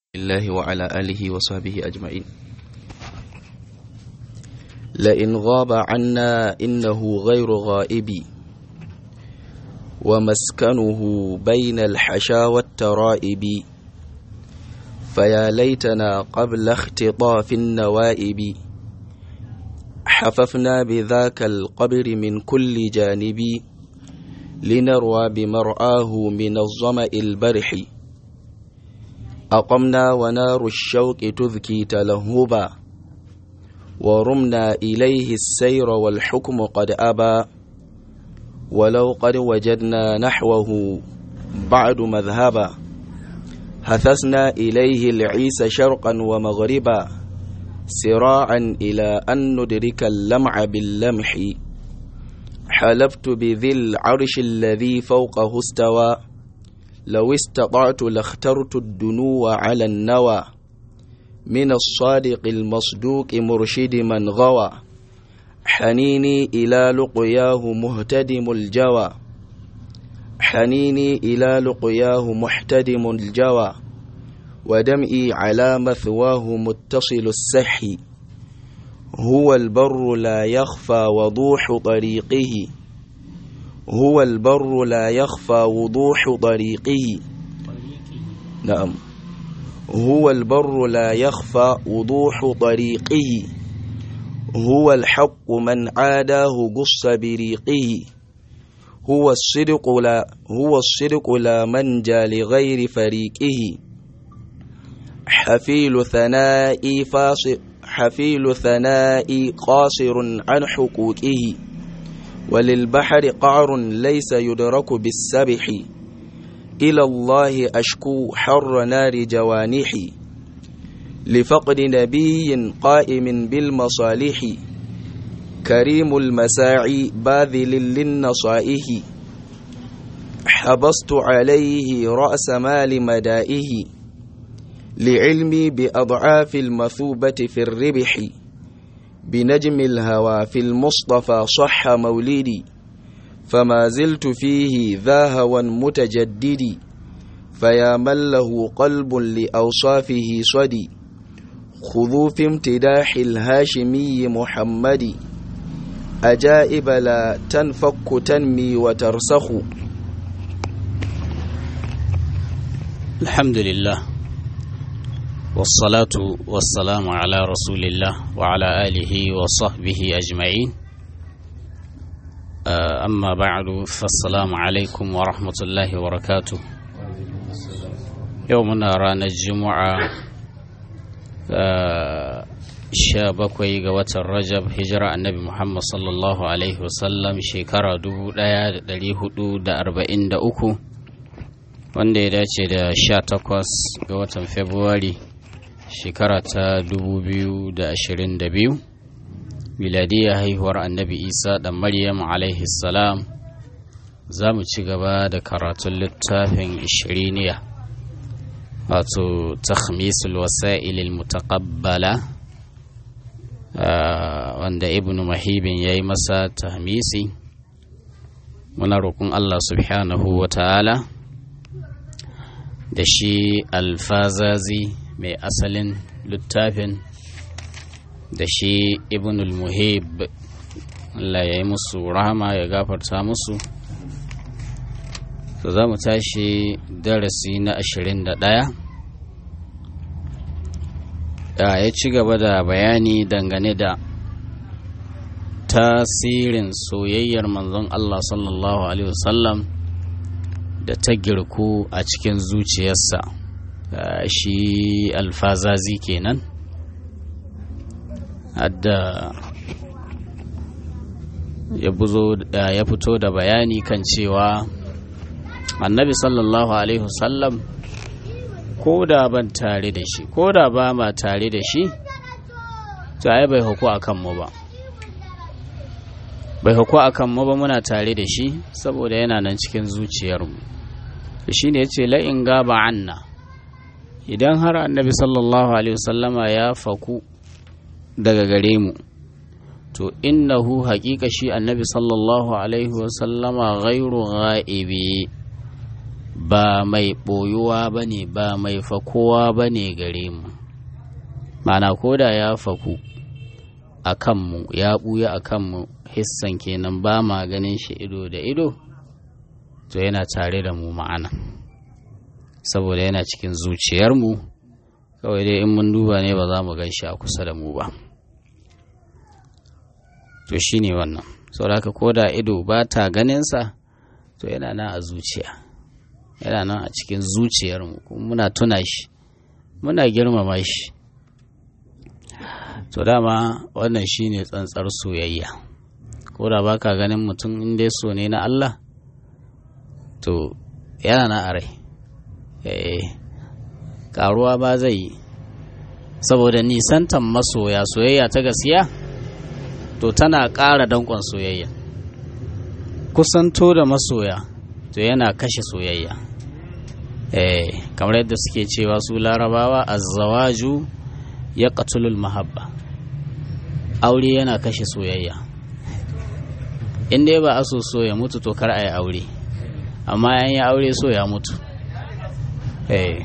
الله وعلى آله وصحبه أجمعين لئن غاب عنا إنه غير غائب ومسكنه بين الحشا والترائب فيا ليتنا قبل اختطاف النوائب حففنا بذاك القبر من كل جانب لنروى بمرآه من الظمأ البرح أقمنا ونار الشوق تذكي تلهبا ورمنا إليه السير والحكم قد أبى ولو قد وجدنا نحوه بعد مذهبا هثسنا إليه العيس شرقا ومغربا سراعا إلى أن ندرك اللمع باللمح حلفت بذي العرش الذي فوقه استوى لو استطعت لاخترت الدنو على النوى من الصادق المصدوق مرشد من غوى حنيني إلى لقياه مهتدم الجوى حنيني إلى لقياه محتدم الجوى ودمئي على مثواه متصل السحي هو البر لا يخفى وضوح طريقه هو البر لا يخفى وضوح طريقه نعم هو البر لا يخفى وضوح طريقه هو الحق من عاداه قص بريقه هو الصدق لا هو الصدق لا منجى لغير فريقه حفيل ثنائي فاصل حفيل ثنائي قاصر عن حقوقه وللبحر قعر ليس يدرك بالسبح إلى الله أشكو حر نار جوانحي لفقد نبي قائم بالمصالح كريم المساعي باذل للنصائح حبست عليه رأس مال مدائه لعلمي بأضعاف المثوبة في الربح بنجم الهوى في المصطفى صح مولدي فما زلت فيه ذا هوى متجددي فيا من له قلب لأوصافه صدي خذوا في امتداح الهاشمي محمد أجائب لا تنفك تنمي وترسخ الحمد لله والصلاة والسلام على رسول الله وعلى آله وصحبه أجمعين أما بعد فالسلام عليكم ورحمة الله وبركاته يومنا رانا الجمعة sha bakwai ga watan rajab hijira annabi muhammad sallallahu alaihi wasallam shekara dubu daya da dari hudu da arba'in da uku wanda ya dace da sha takwas ga watan februari shekara ta dubu biyu da ashirin da biyu miladiyar haihuwar annabi isa da maryam alaihi salam za mu ci gaba da karatun littafin ishiriniya wato takhmisul wasa'ilil mutaqabbala wanda ibnu mahibin ya yi masa tahmisi muna roƙon Allah subhanahu wa ta'ala da shi alfazazi mai asalin littafin da shi ibnul muhib Allah ya yi musu rahama ya gafarta musu to za mu tashi darasi na ashirin da ɗaya ya ci gaba da bayani dangane da tasirin soyayyar manzon Allah sallallahu Alaihi wasallam da ta girku a cikin zuciyarsa shi alfazazi kenan hadda ya fito da bayani kan cewa annabi sallallahu alaihi wasallam ko da ban tare da shi ko da ba ma tare da shi to ai bai huku akan mu ba bai huku akan mu ba muna tare da shi saboda yana nan cikin zuciyarmu to shine yace la in gaba anna idan har annabi sallallahu alaihi wasallama ya faku daga gare mu to innahu haƙiƙa shi annabi sallallahu alaihi wasallama ghairu ghaibi ba mai ɓoyuwa ba ne ba mai fakowa ba ne gare mu mana koda ya faku a kanmu ya ɓuya a kanmu hissan kenan ba ma ganin shi ido da ido to yana tare da mu ma'ana saboda yana cikin zuciyarmu kawai dai in mun duba ne ba za mu gan shi a kusa da mu ba to shi ne wannan saboda haka koda ido ba ta ganinsa to yana nan a zuciya yana nan a cikin zuciyarmu kuma muna tuna shi muna girmama shi to dama wannan shine tsantsar soyayya ko da baka ganin mutum in dai so ne na Allah to yana na a rai karuwa ba zai yi saboda nisantan masoya soyayya ta gaskiya to tana ƙara danƙon soyayya kusanto da masoya to yana kashe soyayya eh kamar yadda suke cewa su larabawa azzawaju ya katulul mahabba aure yana kashe soyayya in dai ba a so so ya mutu to kar a yi aure amma yan yi aure so ya mutu eh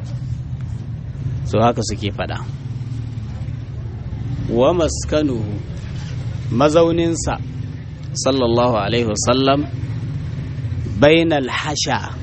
so haka suke fada wa maskanuhu mazauninsa sallallahu alaihi wasallam bainal hasha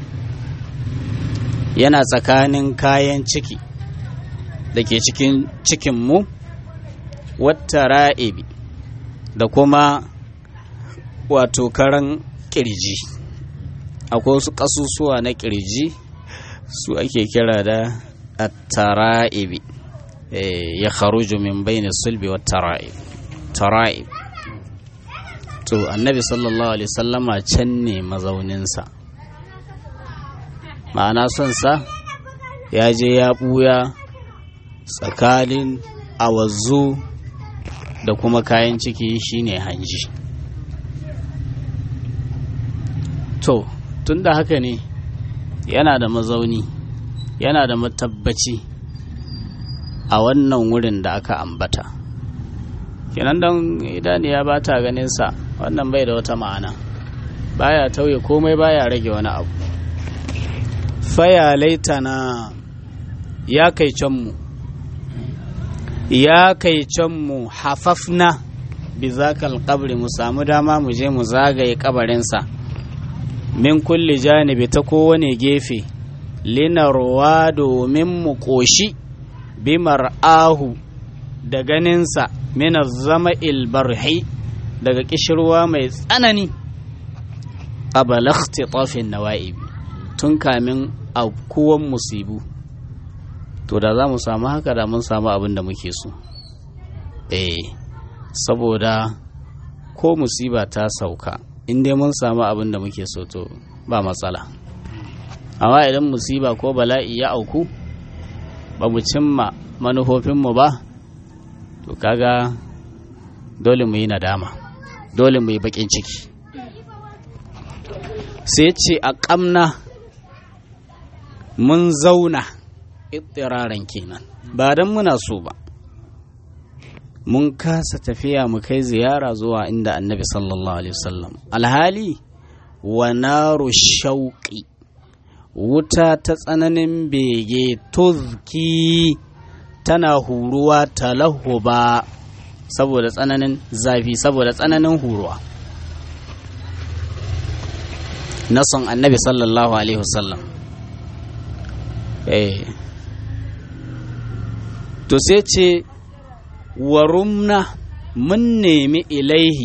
yana tsakanin kayan ciki da ke cikin cikinmu wata ra'ibi da kuma wato karan kirji akwai wasu ƙasusuwa na kirji su ake kira da attara'ibi ya kharuju min bayni sulbi wa tara'ib to annabi sallallahu alaihi sallama can ne mazauninsa ma'ana son sa ya je ya ɓuya tsakanin awazu da kuma kayan ciki shine hanji to tun da haka ne yana da mazauni yana da matabbaci a wannan wurin da aka ambata kenan don idaniya ba ta ganinsa wannan bai da wata ma'ana baya tauye komai baya rage wani abu faya laitana ya kai canmu ya kai canmu hafafna bi zakal kabri mu samu dama mu je mu zagaye kabarinsa min kulli janibi ta kowane gefe linarwa domin mu ƙoshi bi mar'ahu da ganinsa mina zama ilbarhi daga kishirwa mai tsanani ƙabala ikhtiṭafin nawa'ibi tun kamin aukuwan musibu to da za mu samu haka da mun samu abin da muke so eh saboda ko musiba ta sauka in dai mun samu abin da muke so to ba matsala amma idan musiba ko bala'i ya auku ba mu cimma manufofinmu ba to kaga dole mu yi nadama dole mu yi bakin ciki sai ce a ƙamna mun zauna ittiraran kenan ba don muna so ba mun kasa tafiya mu kai ziyara zuwa inda annabi sallallahu alaihi wasallam alhali wa naru shauƙi wuta ta tsananin bege tuzki tana huruwa talahuba saboda tsananin zafi saboda tsananin huruwa na son annabi sallallahu alaihi wasallam eh to sai ce warumna mun nemi ilaihi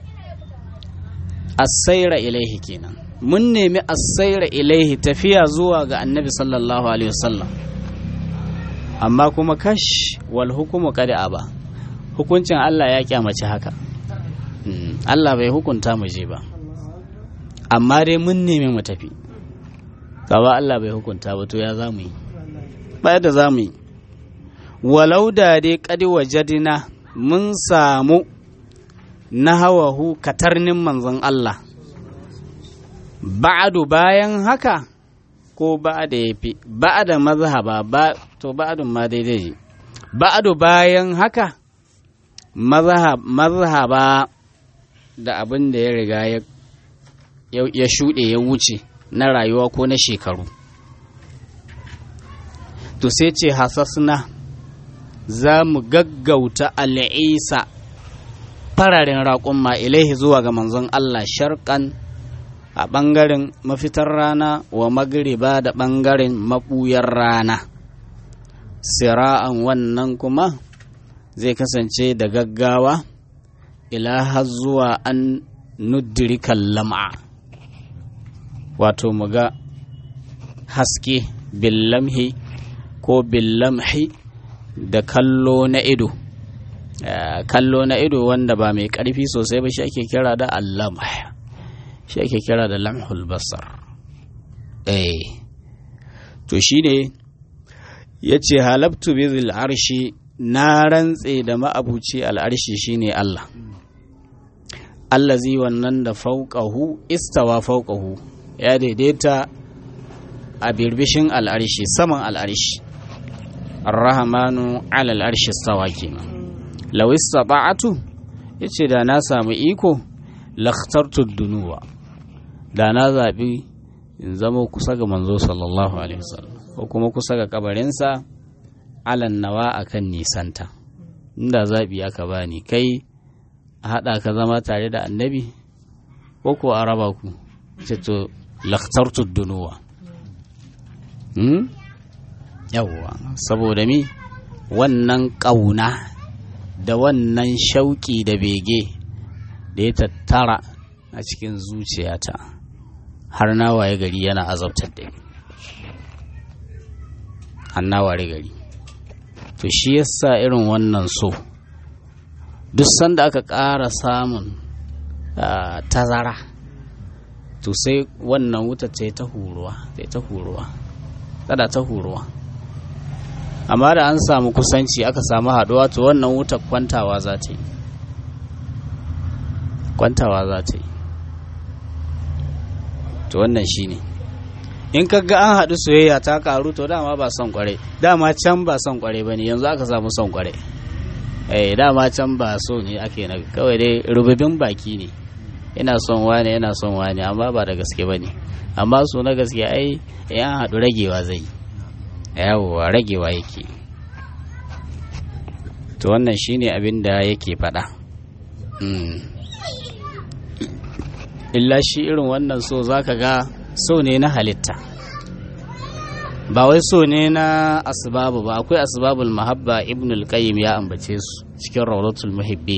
asaira ilaihi kenan mun nemi asaira ilaihi tafiya zuwa ga annabi sallallahu alaihi wasallam amma kuma kash wal hukumu kada aba hukuncin Allah ya kyamaci haka Allah bai hukunta mu je ba amma dai mun nemi mu tafi kawa Allah bai hukunta ba to ya za mu yi ba yadda za mu yi walau da dai kadi wajadina mun samu na hawahu katarnin manzon Allah ba'adu bayan haka ko ba'ada ya fi ba'ada mazhaba ba to ba'adun ma daidai ba'adu bayan haka mazhaba da abin da ya riga ya shuɗe ya wuce na rayuwa ko na shekaru to sai ce hasasna za mu gaggauta al'isa fararen raƙumma ilaihi zuwa ga manzon Allah sharƙan a ɓangaren mafitar rana wa magriba da ɓangaren maɓuyar rana sira'an wannan kuma zai kasance da gaggawa ila har zuwa an nudirikan lam'a wato mu ga haske billamhi ko billamhi da kallo na ido kallo na ido wanda ba mai ƙarfi sosai ba shi ake kira da allamh shi ake kira da lamhul basar eh to shine ya ce halabtu bizil arshi na rantse da ma'abuci al'arshi shine Allah allazi wannan da fauƙahu istawa fauƙahu ya daidaita a birbishin al'arshi saman al'arshi arrahamanu alal arshi stawa kenan lawis saba'atu ya ce da na samu iko lakhtartu dunuwa da na zaɓi in zama kusa ga manzo sallallahu alaihi wasallam ko kuma kusa ga kabarinsa alan nawa akan nisanta inda zaɓi aka bani kai a haɗa ka zama tare da annabi ko ko a raba ku ce to lakhtartu dunuwa yawwa saboda mi wannan ƙauna da wannan shauƙi da bege da ya tattara a cikin zuciyata har na waye gari yana azabtar da ni har na waye gari to shi yasa irin wannan so duk sanda aka ƙara samun tazara to sai wannan wuta ta ta huruwa ta huruwa tsada ta huruwa amma da an samu kusanci aka samu haɗuwa to wannan wutar kwantawa za ta yi kwantawa za ta yi to wannan shi ne in ka ga an haɗu soyayya ta karu to dama ba son kware dama can ba son kware ba ne yanzu aka samu son kware eh dama can ba so ne ake na kawai dai rububin baki ne ina son wane yana son wane amma ba da gaske ba ne amma so na gaske ai yan haɗu ragewa zai yi yawowa ragewa yake to wannan shine abin da yake faɗa illa shi irin wannan so zaka ga so ne na halitta ba wai so ne na asbabu ba akwai asbabul mahabba ibn al-qayyim ya ambace su cikin rawdatul muhibbin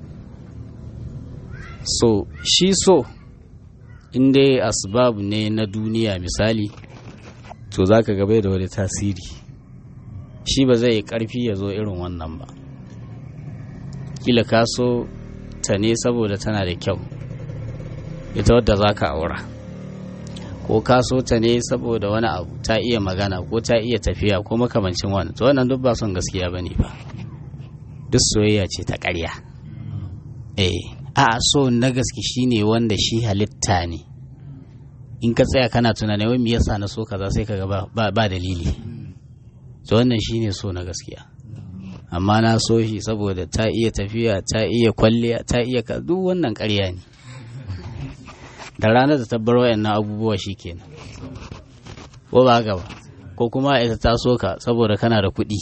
so shi so in dai asbabu ne na duniya misali to za ka gabai da wani tasiri shi ba zai yi ƙarfi ya zo irin wannan ba kila ka so ta ne saboda tana da kyau ita wadda za ka aura ko ka so ta ne saboda wani abu ta iya magana ko ta iya tafiya ko makamancin wani to wannan duk ba son gaskiya ba ne ba duk soyayya ce ta ƙarya eh a so na gaske shine wanda shi halitta ne in ka tsaya kana tunani wai me yasa na so kaza sai kaga ba, ba, ba dalili to wannan shine so na gaskiya amma na so shi saboda ta iya tafiya ta iya kwalliya ta iya ka duk wannan ƙarya ne da ranar da ta bar wayannan abubuwa shikenan ko ba haka ba ko kuma ita ta so ka saboda kana da kuɗi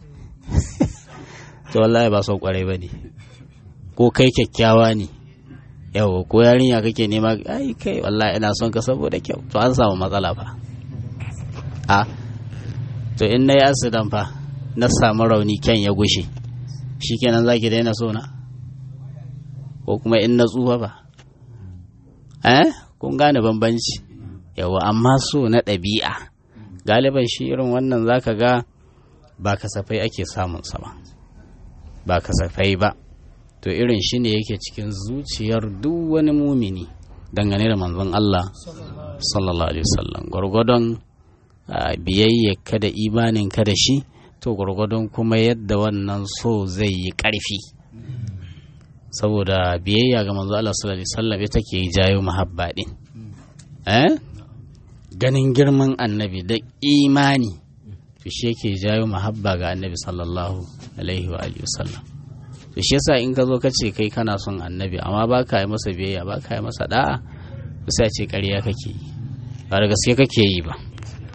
to wallahi ba son kwarai ba ne ko kai kyakkyawa ne yau ko yarinya kake nema ai kai wallahi ina son ka saboda kyau to an samu matsala fa a to in na yi asidan fa na samu rauni kyan ya gushe shikenan zaki daina so na ko kuma in na tsufa ba eh kun gane bambanci yawa amma so na ɗabi'a galiban shi irin wannan zaka ga ba kasafai ake samun sa ba ba kasafai ba to irin shi ne yake cikin zuciyar duk wani mumini dangane da manzon Allah sallallahu alaihi wasallam gwargwadon biyayyarka da imaninka da shi to gwargwadon kuma yadda wannan so zai yi ƙarfi saboda biyayya ga manzo Allah sallallahu alaihi wasallam ita ke jayo mahabba din eh ganin girman annabi da imani to shi yake jayo mahabba ga annabi sallallahu alaihi wa alihi wasallam to shi yasa in ka zo ka ce kai kana son annabi amma ba ka yi masa biyayya ba ka yi masa da'a sai ce ƙarya kake ba da gaske kake yi ba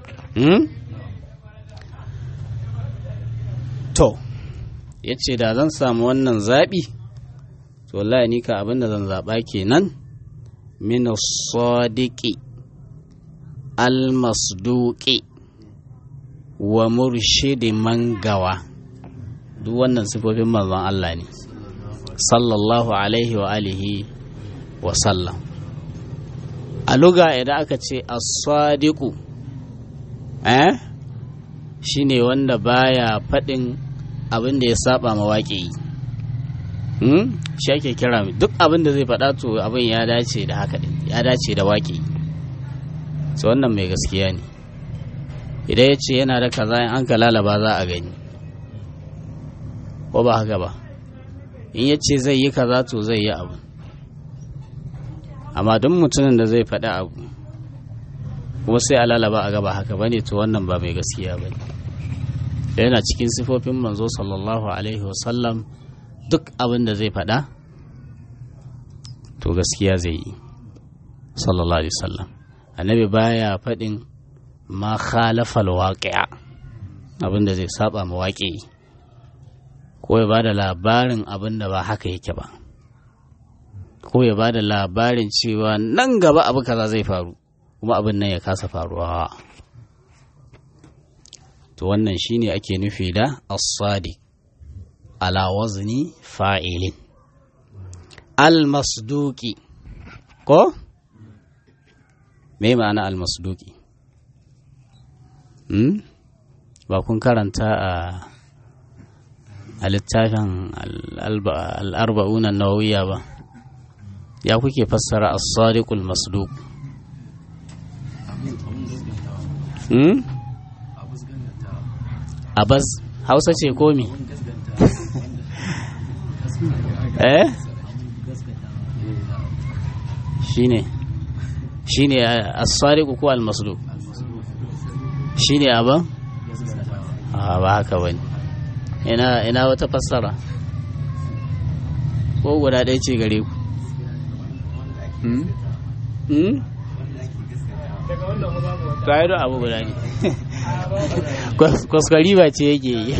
to ya ce da zan samu wannan zaɓi to wallahi ni ka abinda zan zaɓa kenan min sadiqi almasduqi wa murshidi mangawa duk wannan sifofin manzon Allah ne sallallahu alaihi wa alihi wa sallam a luga idan aka ce as-sadiqu eh shine wanda baya faɗin abin da ya saba mawaƙi hmm? shi ake kira duk abin da zai faɗa to abin ya dace da haka ya dace da waƙi so wannan mai gaskiya ne idan ya ce yana da kaza in an ka lalaba za a gani ko ba haka ba in ya ce zai yi kaza to zai yi abu amma duk mutumin da zai faɗi abu kuma sai a lalaba a gaba haka bane to wannan ba mai gaskiya ba ne yana cikin sifofin manzo sallallahu alaihi wasallam duk abin da zai faɗa to gaskiya zai yi sallallahu alaihi wasallam annabi baya faɗin ma khalafa alwaqi'a abin da zai saba ma waƙi ko ya bada labarin abin da ba haka yake ba ko ya bada labarin cewa nan gaba abu kaza zai faru kuma abin nan ya kasa faruwa to wannan shine ake nufi da as-sadiq ala wazni fa'ilin al-masduqi ko me ma'ana al-masduqi hmm? ba kun karanta a a littafin al-arba'una nawawiya ba ya kuke fassara as-sadiqul masduq hmm? abaz hausa ce komi eh shine shine as-sariqu ko al-masduq shine aban a ba haka bane ina ina wata fassara ko guda ɗaya ce gare ku hmm hmm to ai abu guda ne kwaskwari ba ce yake yi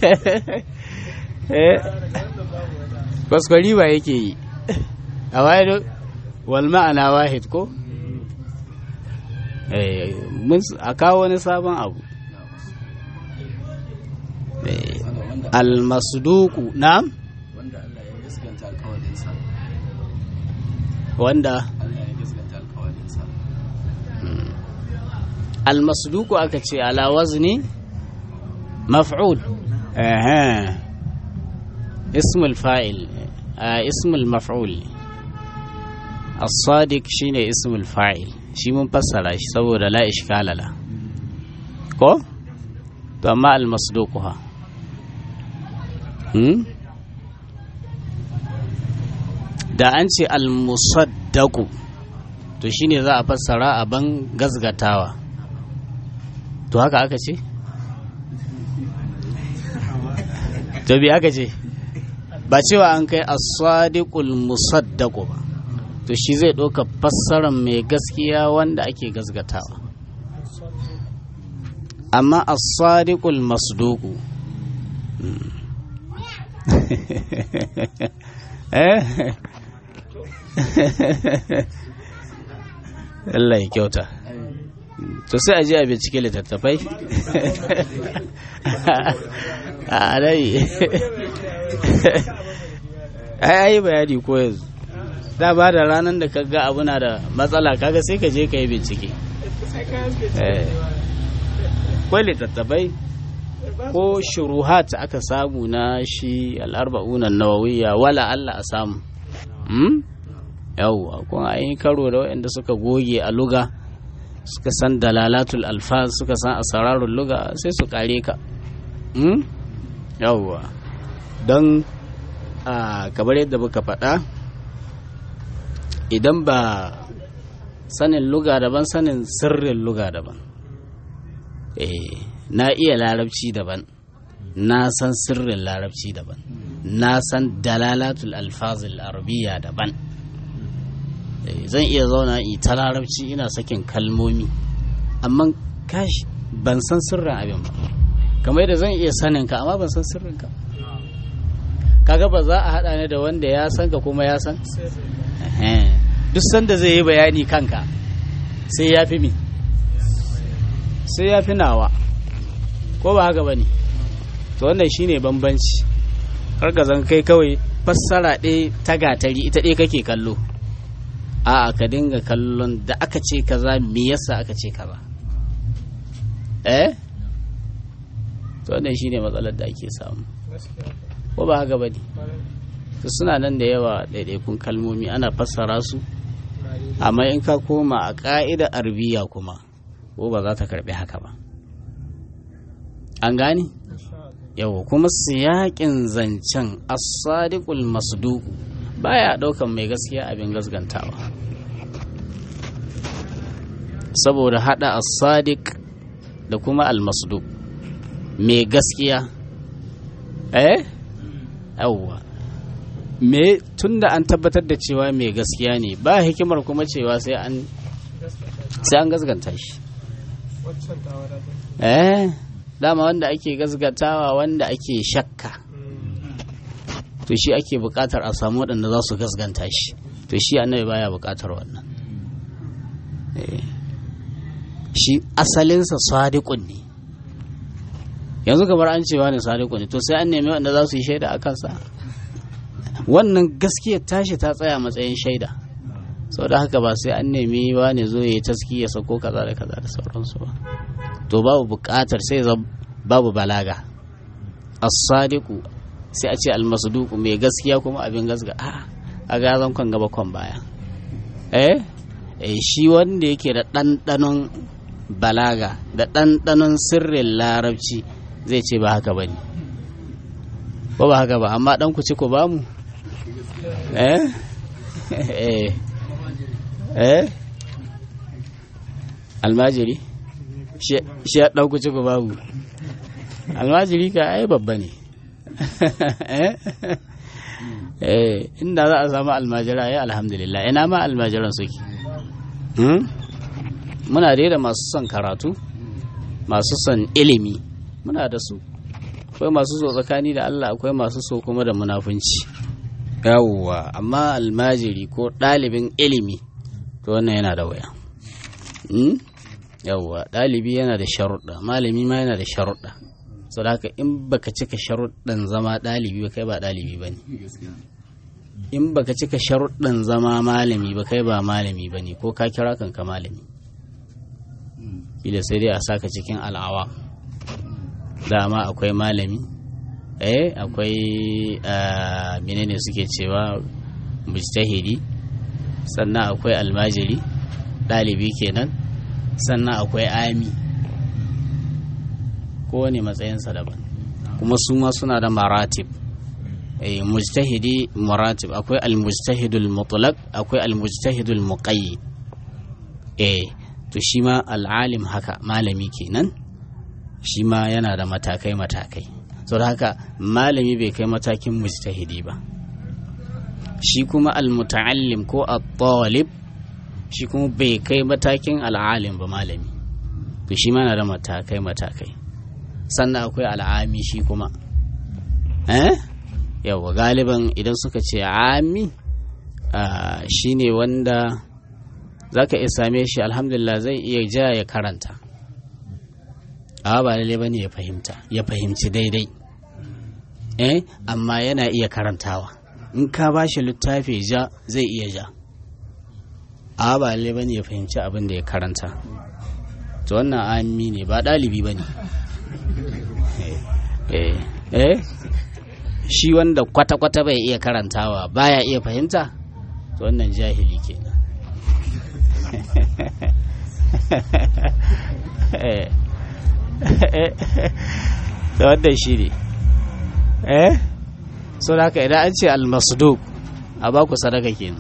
kwaskwari ba yake yi a waye wal ma'ana wahid ko a kawo wani sabon abu almasduku na wanda almasduku aka ce ala wazni maf'ul ehe ismul fa'il ismul maf'ul as-sadiq shine ismul fa'il shi mun fassara shi saboda la ishkala la ko to amma al-masduq ha hmm da an ce al-musaddaqu to shine za a fassara a ban gazgatawa to haka aka ce to bi aka ce ba cewa an kai as-sadiqul musaddaqu ba to shi zai ɗauka fassarar mai gaskiya wanda ake gasgatawa amma as-sadiqul masduqu eh Allah ya kyauta to sai a je a bincike littattafai a rai ai ai bayani ko yanzu da ba da ranar da kaga abu na da matsala kaga sai ka je ka yi bincike kwai littattafai ko shuruhat aka samu na shi al'arba'unan nawawiya wala Allah a samu yawwa kuma a yi karo da waɗanda suka goge a luga suka san dalalatul alfaz suka san asararun luga sai su kare ka yawwa don kamar yadda muka faɗa idan ba sanin luga daban sanin sirrin luga daban na iya larabci daban na san sirrin larabci daban na san dalalatul alfazil arabiya daban zan iya zauna in ta larabci ina sakin kalmomi amma kashi ban san sirrin abin ba kamar yadda zan iya sanin ka amma ban san sirrin ka kaga ba za a haɗa ni da wanda ya san ka kuma ya san duk sanda zai yi bayani kanka sai ya fi mi sai ya fi nawa ko ba haka ba ne to wannan shine bambanci zan kai kawai fassara ɗaya ta gatari ita ɗaya kake kallo a'a ka dinga kallon da aka ce kaza me yasa aka ce kaza eh to wannan shine matsalar da ake samu ko ba haka ba ne to suna nan da yawa ɗaiɗaikun kalmomi ana fassara su amma in ka koma a ƙa'ida arbiya kuma ko ba za ta karɓi haka ba an gane yawa kuma siyaƙin zancen as-sadiqul masduq baya ɗaukan mai gaskiya abin gaskantawa saboda hada as-sadiq da kuma al-masduq mai gaskiya eh yawwa me tunda an tabbatar da cewa mai gaskiya ne ba hikimar kuma cewa sai an sai an gasganta shi eh dama wanda ake gasgatawa wanda ake shakka to shi ake bukatar a samu waɗanda za su gasganta shi to shi annabi baya bukatar wannan shi asalinsa sadiqun ne yanzu kamar an cewa ne sadiqun ne to sai an nemi wanda za su yi shaida a kansa wannan gaskiyar tashi ta tsaya matsayin shaida sau da haka ba sai an nemi ne zo ya taski ya sako kaza da kaza da sauransu ba to babu bukatar sai babu balaga as-sadiqu sai a ce almasduku mai gaskiya kuma abin gasga a a gazan kwan gaba kwan baya eh eh shi wanda yake da ɗanɗanon balaga da ɗanɗanon sirrin larabci zai ce ba haka bane ba ba haka ba amma ɗan ku ci ku bamu eh eh eh almajiri shi ya ɗan ku ci ku bamu almajiri ka ai babba ne eh inda za a samu almajira ya alhamdulillah ina ma almajiran suke muna dai da masu son karatu masu son ilimi muna da su akwai masu so tsakani da Allah akwai masu so kuma da munafunci yawwa amma almajiri ko ɗalibin ilimi to wannan yana da waya yawwa ɗalibi yana da sharuɗa malami ma yana da sharuɗa sau haka in baka cika sharuɗin zama ɗalibi ba kai ba ɗalibi ba ne in baka cika sharuɗin zama malami ba kai ba malami ba ne ko ka kira kanka malami ila sai dai a saka cikin al'awa dama akwai malami eh akwai menene suke cewa mujtahidi sannan akwai almajiri ɗalibi kenan sannan akwai ami kowane matsayinsa daban kuma su ma suna da maratib eh mujtahidi maratib akwai almujtahidul mutlaq akwai almujtahidul muqayyid eh to shi ma al'alim haka malami kenan shi ma yana da matakai matakai so da haka malami bai kai matakin mujtahidi ba shi kuma almuta'allim ko at-talib shi kuma bai kai matakin al'alim ba malami to shi ma yana da matakai matakai sannan akwai al'ami shi kuma eh yawa galiban idan suka ce ami shi ne wanda za ka iya same shi alhamdulillah zai iya ja ya karanta a ba lalle ba ne ya fahimta ya fahimci daidai eh amma yana iya karantawa in ka ba shi littafi ja zai iya ja a ba lalle ba ne ya fahimci abin da ya karanta to wannan ami ne ba ɗalibi ba ne eh shi wanda kwata-kwata bai iya karantawa baya iya fahimta to wannan jahili kenan da wannan shi ne eh so da haka idan an ce almasduk a baku sadaka kenan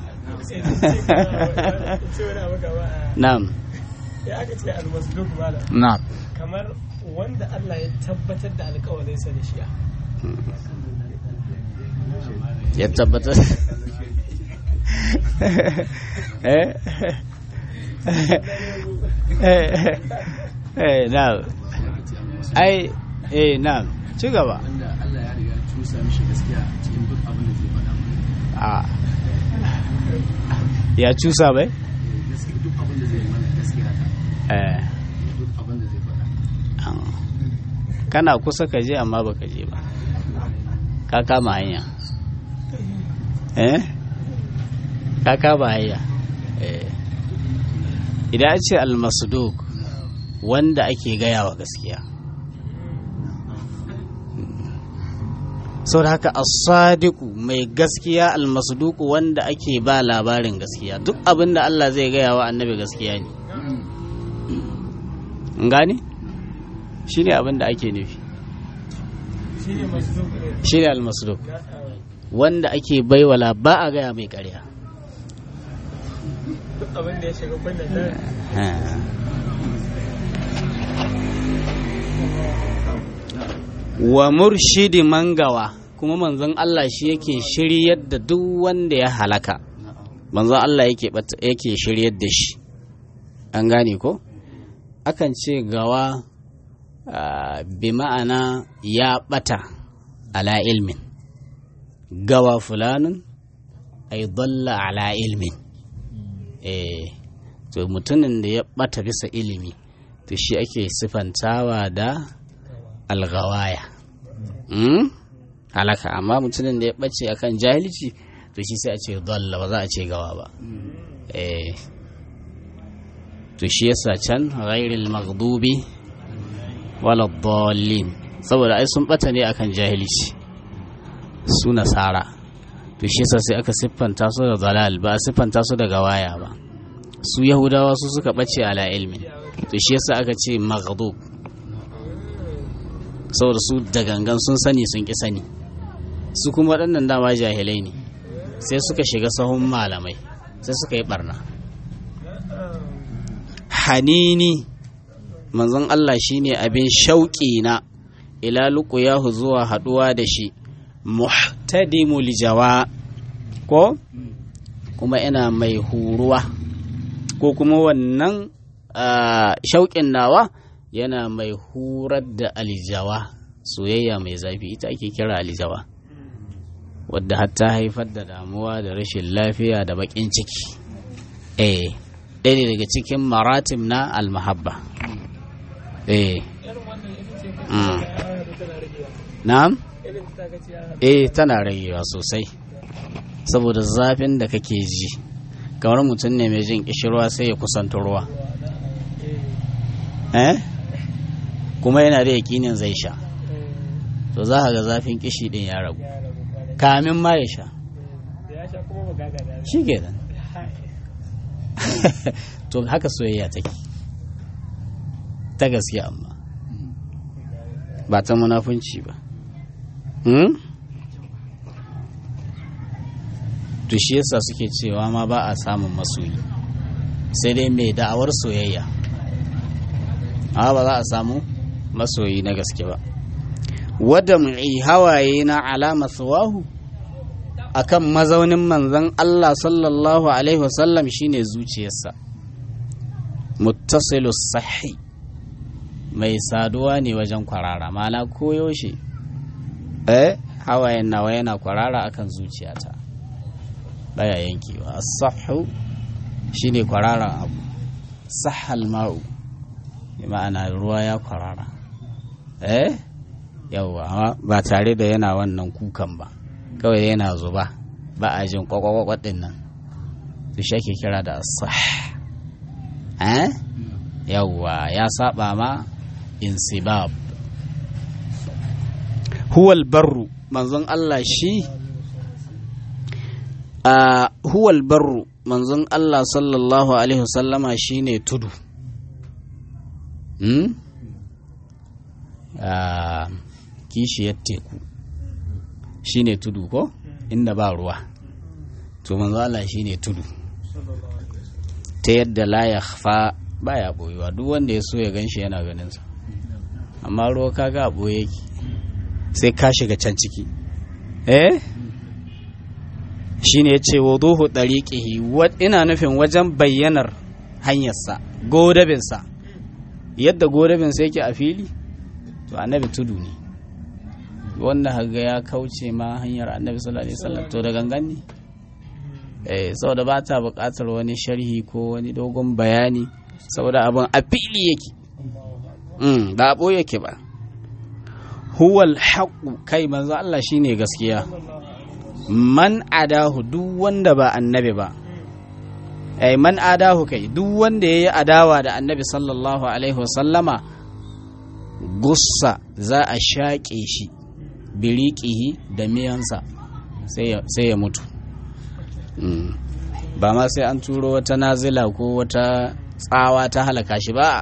na'am ya aka ce almasduk mala na'am kamar wanda Allah ya tabbatar da alkawarinsa da shi ya tabbatar eh eh na ai eh na ci gaba wanda Allah ya riga cusa mishi gaskiya cikin duk abin da zai faɗa a ya cusa bai gaskiya duk abin da zai yi mana gaskiya ta eh duk abin da zai faɗa an- kana kusa ka je amma baka je ba ka kama hanya eh ka kama hanya eh idan a ce almasduk wanda ake gaya wa gaskiya sau da haka as-sadiqu mai gaskiya almasduku wanda ake ba labarin gaskiya duk abin da Allah zai gaya wa annabi gaskiya ne in gane shi ne abin da ake nufi shi ne masu zuku ne shi ne almasduk wanda ake baiwala ba a gaya mai karya duk abin da ya shiga kunnen nan wa murshidi mangawa kuma manzon Allah shi yake shiryar da duk wanda ya halaka manzon Allah yake bata- yake shiryar da shi an gane ko akan ce gawa ah, bi ma'ana ya bata ala ilmin gawa fulanun ay dalla ala ilmin eh to mutumin da ya bata bisa ilimi to shi ake sifantawa da algawaya mm? halaka amma mutumin da ya ɓace akan jahilci to shi sai a ce dalla ba za a ce gawa ba eh to shi yasa can ghairil maghdubi wala dallin saboda ai sun bata ne akan jahilci su nasara to shi yasa sai aka siffanta su da dalal ba a siffanta su da gawaya ba su yahudawa su suka bace ala ilmin to shi yasa aka ce maghdub saboda su da gangan sun sani sun ki sani su kuma waɗannan dama jahilai ne sai suka shiga sahun malamai sai suka yi barna hanini manzon Allah shine abin shauƙi na ila luqyahu zuwa haɗuwa da shi muhtadimul jawa ko kuma ina mai huruwa ko kuma wannan ah, shauƙin nawa yana mai hurar da aljawa soyayya mai zafi ita ake kira aljawa wadda hatta haifar da damuwa da rashin lafiya da baƙin ciki eh ɗaya ne daga cikin maratim na almahabba eh irin wannan ita ce Mm. kace ya da tana ragewa na'am irin ta kace ya eh tana ragewa sosai saboda zafin da kake ji kamar mutum ne mai jin kishirwa sai ya kusanta ruwa eh kuma yana da yakinin zai sha to za ka ga zafin kishi din ya ragu ya rabu kwarai kamin ma ya sha da ya sha kuma magaga da shi kenan to haka soyayya take ta gaske amma ba ta munafunci ba hmm? to shi yasa suke cewa ma ba a samun masoyi sai dai mai da'awar soyayya amma ba za a samu masoyi na gaske ba wadda mai hawaye na alama suwahu akan mazaunin manzon Allah sallallahu alaihi wasallam shine zuciyarsa muttasilu sahi mai saduwa ne wajen kwarara mana koyaushe eh hawayen nawa yana kwarara akan zuciyata baya yankewa as-sahhu shine kwararan abu sahal ma'u bi ma'ana ruwa ya kwarara eh yawa ba tare da yana wannan kukan ba kawai yana zuba ba a jin kwakwakwakwat din nan su shi ake kira da asah eh yawwa ya saba ma insibab huwal barru manzon Allah shi a huwal barru manzon Allah sallallahu alaihi wasallama shine tudu hmm? a kishiyar teku shine tudu ko inda ba ruwa to manzo Allah shine tudu ta yadda la yakhfa baya boyewa duk wanda ya so ya ganshi yana ganin sa amma ruwa kaga a boye yake sai ka shiga can ciki eh shine yace wuduhu dariqihi wa ina nufin wajen bayyanar hanyarsa godabinsa yadda godabinsa yake a fili to annabi tudu ne wanda haga ya kauce ma hanyar annabi sallallahu alaihi wasallam to da gangan ne eh saboda ba ta buƙatar wani sharhi ko wani dogon bayani saboda abin a fili yake mm ba a yake ba huwal haqqu kai manzo Allah shine gaskiya man adahu duk wanda ba annabi ba ai man adahu kai duk wanda yayi adawa da annabi sallallahu alaihi wasallama gussa za a shaƙe shi biriƙihi da miyansa sai ya mutu ba ma sai an turo wata nazila ko wata tsawa ta halaka shi ba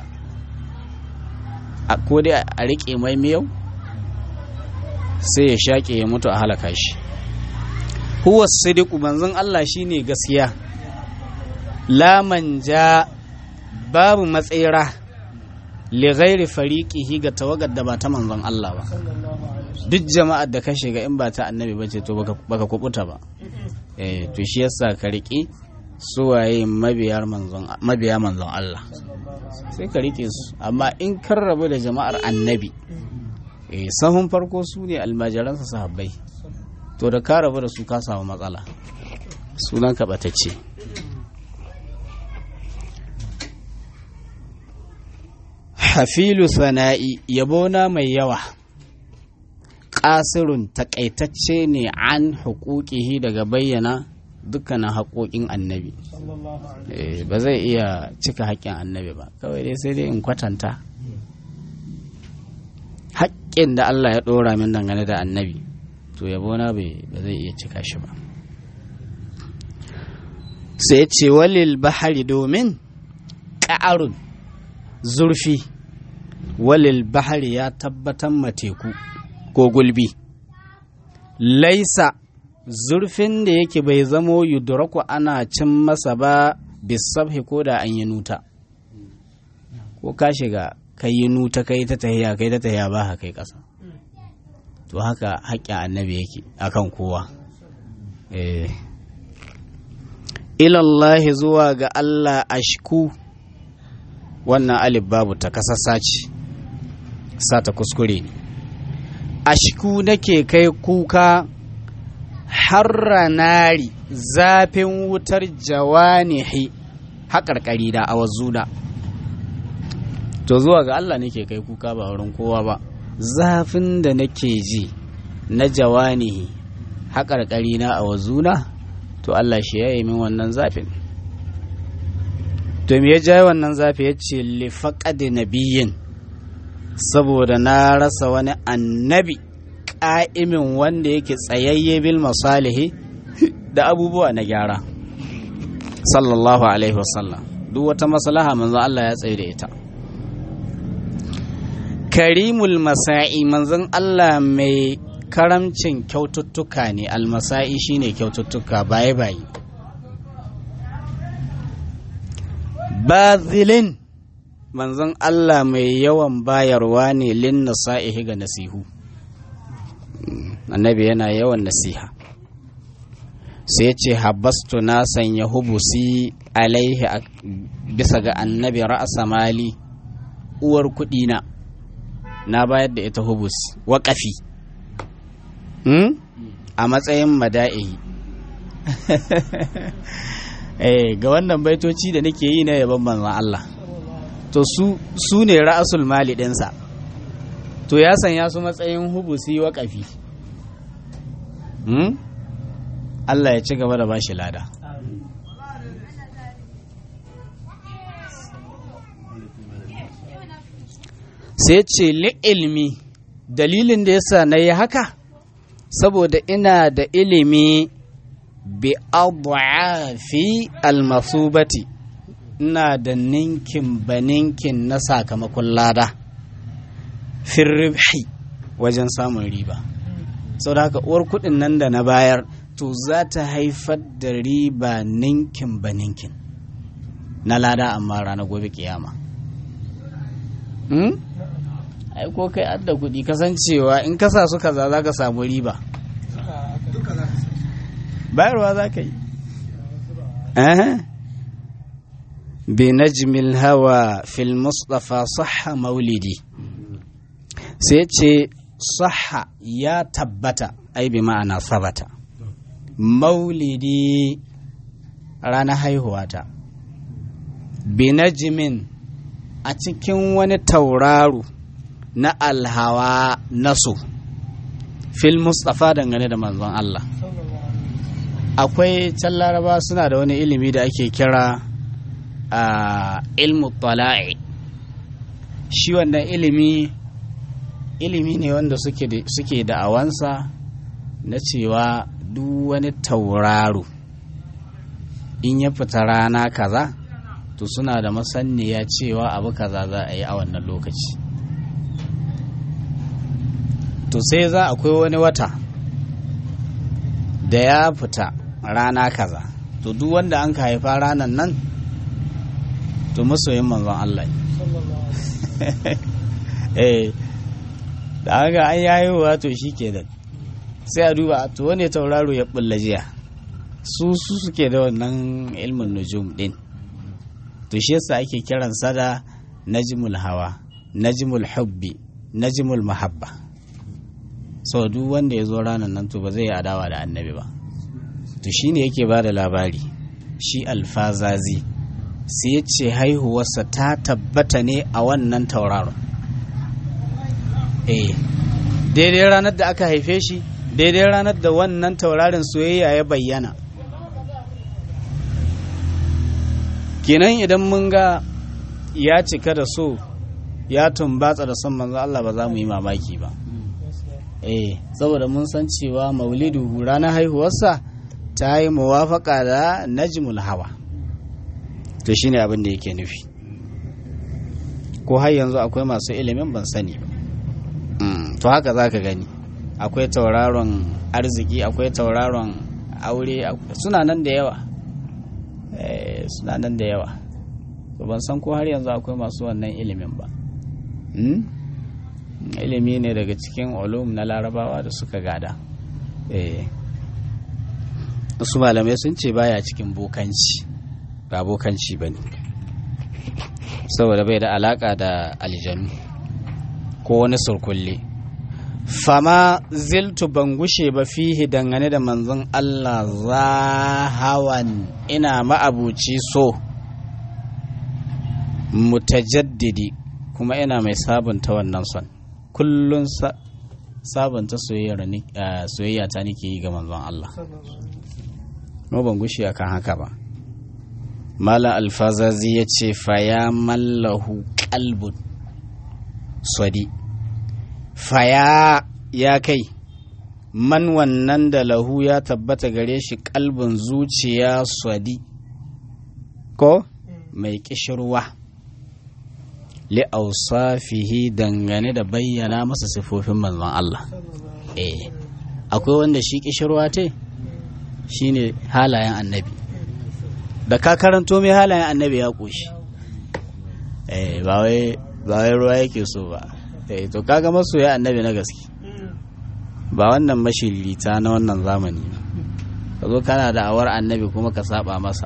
a ko dai a riƙe mai miyau sai ya shaƙe ya mutu a halaka shi huwa sidiku manzon Allah shine gaskiya la ja babu matsira li ghairi fariqihi ga tawagar da ba ta manzon Allah ba duk jama'ar da ka shiga in ba ta annabi bace to baka baka kubuta ba eh to shi yasa ka riki suwaye mabiyar manzon mabiya manzon Allah sai ka rike su amma in kan rabu da jama'ar annabi eh sahun farko su ne almajiransa sahabbai to da ka rabu da su ka samu matsala sunan ka batacce hafilu sana'i yabona mai yawa ƙasirun takaitacce ne an hukukihi daga bayyana dukkanin haƙoƙin annabi ba zai iya cika haƙƙin annabi ba kawai dai sai dai in kwatanta haƙƙin da Allah ya ɗora min dangane da annabi to yabona ba zai iya cika shi ba sai ce walil bahari domin ƙa'arun zurfi walil bahari ya tabbatar mateku ko gulbi laisa zurfin da yake bai zamo yudraku ana cin masa ba bisabhi ko da an yi nuta ko ka shiga kai yi nuta kai ta tahiya kai ta tahiya ba kai ƙasa to haka haƙƙin annabi yake akan kowa eh ilallahi zuwa ga Allah ashku wannan alif babu ta kasassa ce sa ta kuskure ne ashku nake kai kuka harra nari zafin wutar jawanihi haƙarƙari da a wazuna to zuwa ga Allah nake kai kuka ba wurin kowa ba zafin da nake ji na jawanihi haƙarƙari na a wazuna to Allah shi ya yi min wannan zafin to me ya jaye wannan zafi ya ce lifaƙadi nabiyin saboda na rasa wani annabi ƙa'imin wanda yake tsayayye bil masalihi da abubuwa na gyara sallallahu alaihi wasallam duk wata maslaha manzo Allah ya tsaye da ita karimul masa'i manzon Allah mai karamcin kyaututtuka ne almasa'i shine kyaututtuka baye baye bazilin manzon Allah mai yawan bayarwa ne lin nasa'ihi ga nasihu annabi yana yawan nasiha sai ce habastu na sanya hubusi alaihi bisa ga annabi ra'asa mali uwar kudina na bayar da ita hubus waƙafi a matsayin mada'ihi eh ga wannan baitoci da nake yi na yaban manzon Allah to su su ne ra'asul mali ɗinsa to ya sanya su matsayin hubusi waƙafi hmm? Allah ya ci gaba da bashi lada sai ce ilmi dalilin da yasa na yi haka saboda ina da ilimi bi adwafi almasubati ina da ninkin ba ninkin na sakamakon lada firribhi wajen samun riba sau da haka uwar kudin nan da na bayar to za ta haifar da riba ninkin ba ninkin na lada amma ranar gobe kiyama hmm? ai ko kai adda kudi kasancewa in kasa su kaza za ka samu riba bayarwa za ka yi بنجم الهوى في المصطفى صح مولدي سيتي صح يا تبت أي بمعنى ثبت مولدي رانا haihuwata binajimin a cikin wani tauraro na alhawa nasu fil mustafa dangane da manzon Allah akwai can laraba suna da wani ilimi da ake kira a ilmu tala'i shi wannan ilimi ilimi ne wanda suke da awansa na cewa duk wani tauraro in ya fita rana kaza to suna da masaniya cewa abu kaza za a yi a wannan lokaci to sai za akwai wani wata da ya fita rana kaza to duk wanda an ka haifa ranan nan to masoyin manzon Allah eh da haka an yayi wa to shi ke da sai a duba to wane tauraro ya bulla jiya su su suke da wannan ilmin nujum din to shi yasa ake kiransa da najmul hawa najmul hubbi najmul mahabba so duk wanda ya zo ranar nan to ba zai yi adawa da annabi ba to shine yake ba da labari shi alfazazi sai ya ce haihuwarsa ta tabbata ne a wannan tauraron eh daidai ranar da aka haife shi daidai ranar da wannan taurarin soyayya ya bayyana kenan idan mun ga ya cika da so ya tumbatsa da son manzo Allah ba za mu yi mamaki ba eh saboda mun san cewa maulidu ranar haihuwarsa ta yi muwafaka da najmul hawa to shine abin da yake nufi ko har yanzu akwai masu ilimin ban sani ba to haka za ka gani akwai tauraron arziki akwai tauraron aure suna nan da yawa suna nan da yawa to ban san ko har yanzu akwai masu wannan ilimin ba ilimi ne daga cikin ulum na larabawa da suka gada wasu malamai sun ce baya cikin bokanci ba bokanci ba ne saboda bai da alaka da aljanu ko wani surkulle fama ziltu ban gushe ba fihi dangane da manzon Allah zahawan ina ma'abuci so mutajaddidi kuma ina mai sabunta wannan son kullun sabunta soyayya ta nake yi ga manzon Allah no ban gushe akan haka ba Malam alfazazi ya ce faya mallahu kalbun swadi faya ya kai man wannan da lahu ya tabbata gare shi kalbin zuciya swadi ko mai kishirwa li'ausafihi dangane da bayyana masa sifofin manzon Allah eh akwai wanda shi kishirwa te shine halayen annabi da ka karanto mai halayen annabi ya ƙoshi ba wai ruwa yake so ba to kaga masoya annabi na gaske ba wannan mashirita na wannan zamani ka zo kana da awar annabi kuma ka saba masa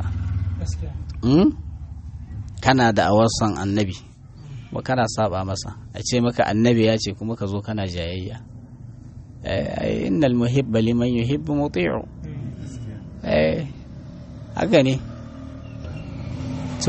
kana da awar son annabi ba kana saba masa a ce maka annabi ya ce kuma ka zo kana jayayya innal muhibba liman yuhibbu muti'u eh haka ne to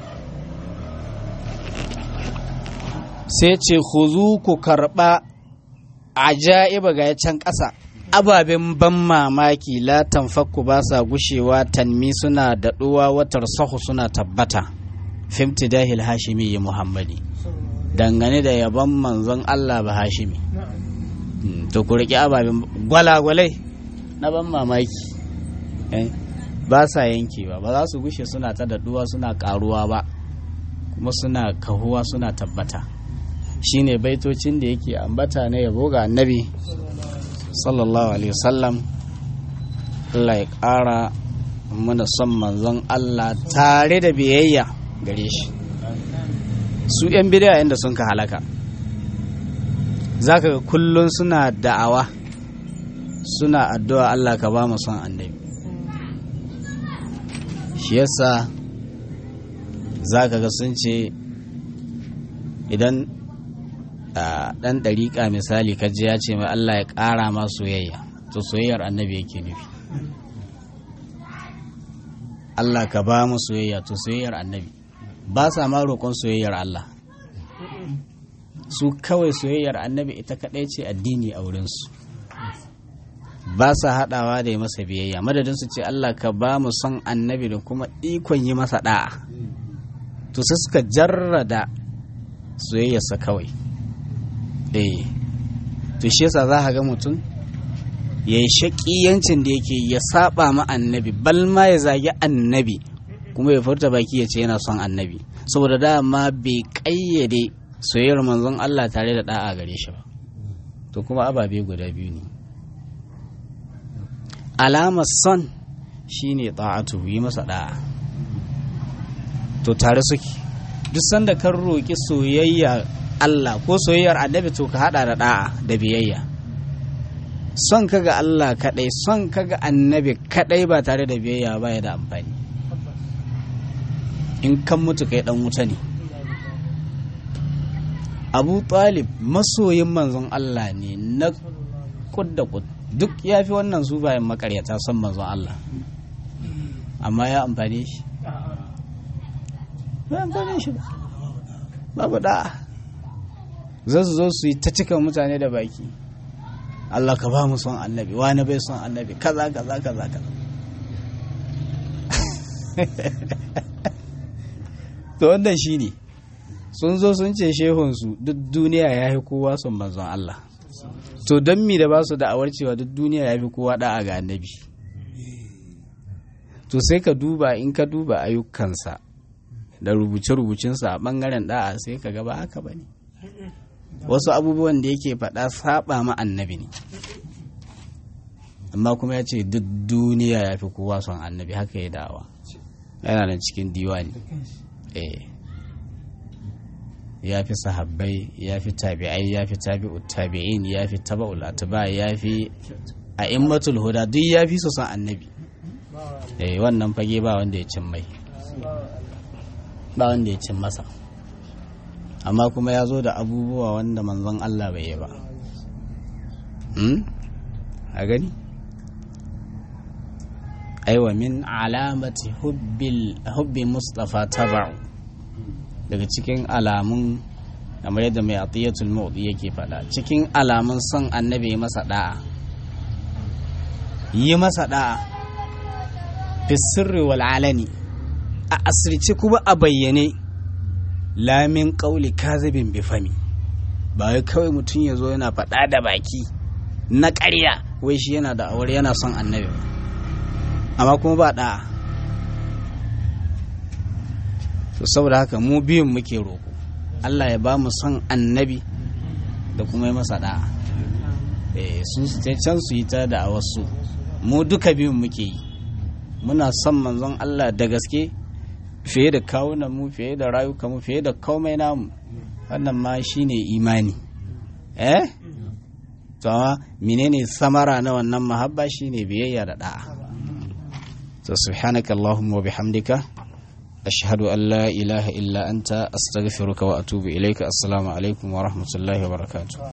sai ce zu ku karɓa ajaiba ga can ƙasa ababen ban mamaki latan fakku ba sa gushewa tanmi suna daɗuwa watar sahu suna tabbata fimti dahil hashimi ya muhammadi dangane da yabon manzon allah ba hashimi to ku riƙe ababen gwalagwalai na ban mamaki ba sa yankewa ba za su gushe suna ta daɗuwa suna ƙaruwa ba kuma suna kahuwa suna tabbata shine baitocin da yake ambata na yabo ga annabi sallallahu alaihi wasallam Allah ya ƙara mana son manzon Allah tare da biyayya gare shi su 'yan bidiya inda sun ka halaka zaka ga kullum suna da'awa suna addu'a Allah ka ba mu son annabi shi yasa za ka ga sun ce idan ɗan ɗariƙa misali kaji ya ce mai Allah ya ƙara ma soyayya to soyayyar annabi yake nufi Allah ka ba mu soyayya to soyayyar annabi ba sa ma roƙon soyayyar Allah su kawai soyayyar annabi ita kaɗai ce addini a wurinsu ba sa haɗawa da yi masa biyayya madadin su ce Allah ka ba mu son annabi da kuma ikon yi masa ɗa'a to sai suka jarrada soyayyarsa kawai eh to shi yasa za ka ga mutum ya yi shaƙiyancin da yake ya saba ma annabi bal ma ya zagi annabi kuma ya furta baki ya ce yana son annabi saboda dama bai ƙayyade soyayyar manzon Allah tare da ɗa'a gare shi ba to kuma ababe guda biyu ne alamar son shine ta'atu yi masa ɗa'a to tare suke duk sanda kan roƙi soyayya Allah ko soyayyar annabi to ka hada da da'a da biyayya son ka ga Allah kadai son ka ga annabi kadai ba tare da biyayya ba ya da amfani in kan mutu kai dan wuta ne Abu Talib masoyin manzon Allah ne na kud da kud duk ya fi wannan su bayan makaryata son manzon Allah amma ya amfane shi ba amfane shi ba babu da'a za su zo su yi ta cika mutane da baki Allah ka ba mu son annabi wani bai son annabi kaza kaza kaza kaza to wannan shi ne sun zo sun ce shehunsu duk duniya ya fi kowa son manzon Allah to don mi da ba su da'awar cewa duk duniya ya fi kowa da'a ga annabi to sai ka duba in ka duba ayyukansa da rubuce-rubucinsa a ɓangaren da'a sai ka gaba haka ba ne wasu abubuwan da yake faɗa saba ma annabi ne amma kuma ya ce duk duniya ya fi kowa son annabi haka ya dawa yana nan cikin diwani eh ya fi sahabbai ya fi tabi'ai ya fi tabi'ut tabi'in ya fi taba'ul atba ya fi a'immatul huda duk ya fi su son annabi eh wannan fage ba wanda ya cin mai ba wanda ya cin masa amma kuma ya zo da abubuwa wanda manzon Allah bai yi ba a gani aiwa min alamati hubbi mustafa taba'u daga cikin alamun kamar yadda mai atiyatul mawdi yake faɗa cikin alamun son annabi yi masa da'a yi masa da'a fi sirri wal alani a asirce kuma a bayyane lamin ƙauli kazibin bifami ba wai kawai mutum ya zo yana faɗa da baki na ƙarya wai shi yana da aure yana son annabi ba amma kuma ba ɗa'a to saboda haka mu biyun muke roƙo Allah ya ba mu son annabi da kuma yi masa ɗa'a su can su yi ta da a wasu mu duka biyun muke yi muna son manzon Allah da gaske fiye da kawunan mu fiye da rayuka mu fiye da komai namu wannan ma shine imani eh to amma menene samara na wannan mahabba shine biyayya da da'a to subhanaka allahumma wa bihamdika ashhadu an la ilaha illa anta astaghfiruka wa atubu ilayka assalamu alaikum wa rahmatullahi wa barakatuh